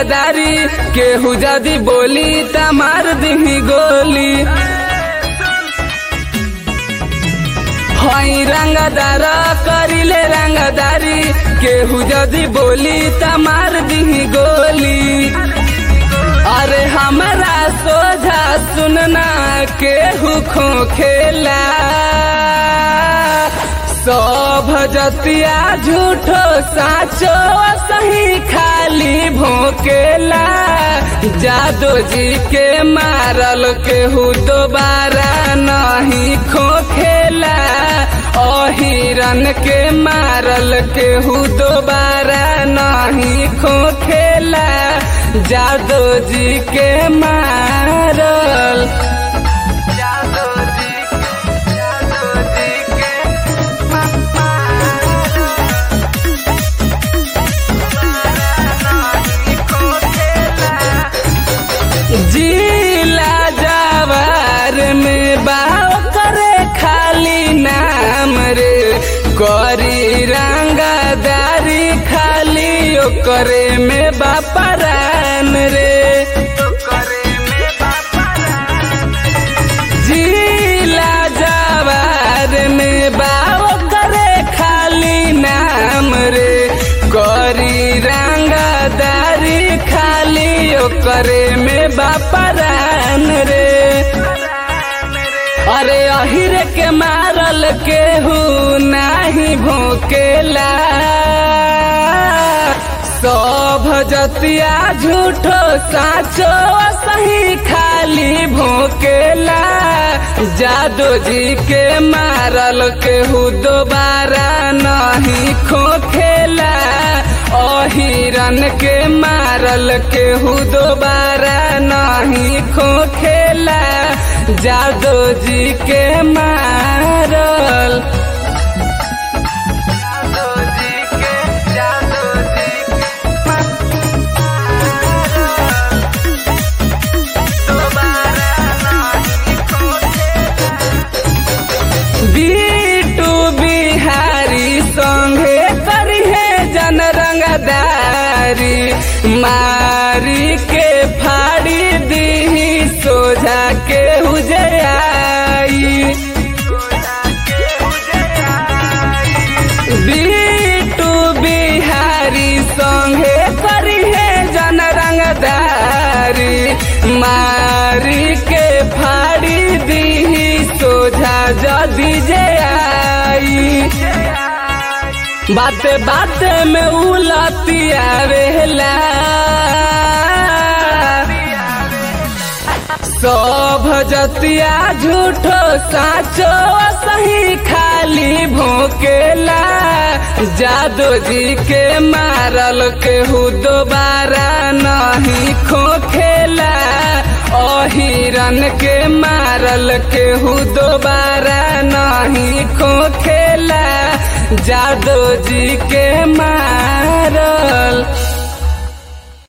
रंगदारी केहू जदी बोली त मार दिही गोली हई रंगदार करिले रंगदारी केहू जदी बोली त मार दिही गोली अरे हमरा सोझा सुनना केहू खो खेला सब जतिया झूठो साचो सही खाली भोकेला जादो जी के मारल केहू दोबारा नहीं खोखेला अहिरन के मारल केहू दोबारा नहीं खोखेला जादो जी के मारल जादो जी जादो जी के जिला जवार में बाव करे खाली नाम रे करी रंगदारी खाली ओकरे में बापरान रे जिला जवार में बाव करे खाली नाम रे करी रंगदारी खाली ओकरे में बापरान रे अरे अहिर के मारल केहू नाही भोकेला सब जतिया झूठो साचो सही खाली भोकेला जादो जी के मारल केहू दोबारा नहीं खोखेला अहिरन के मारल केहू दोबारा नहीं खोखेला जादो जी के मारल जादो जी के जादो जी के बीटू बिहारी संगे करिहे जन रंगदारी मारी के फाड़ी दी सोझा के उजयाई बीटू बिहारी संगे करिहे जन रंगदारी मारी के फाड़ी दी सोझा जदी जे आई बाते बाते में उलतिया रेला सब जतिया झूठो साचो सही खाली भोकेला जादो जी के मारल केहू दोबारा नहीं खोखेला अहिरन के मारल केहू दोबारा नहीं खोखेला जादो जी के मारल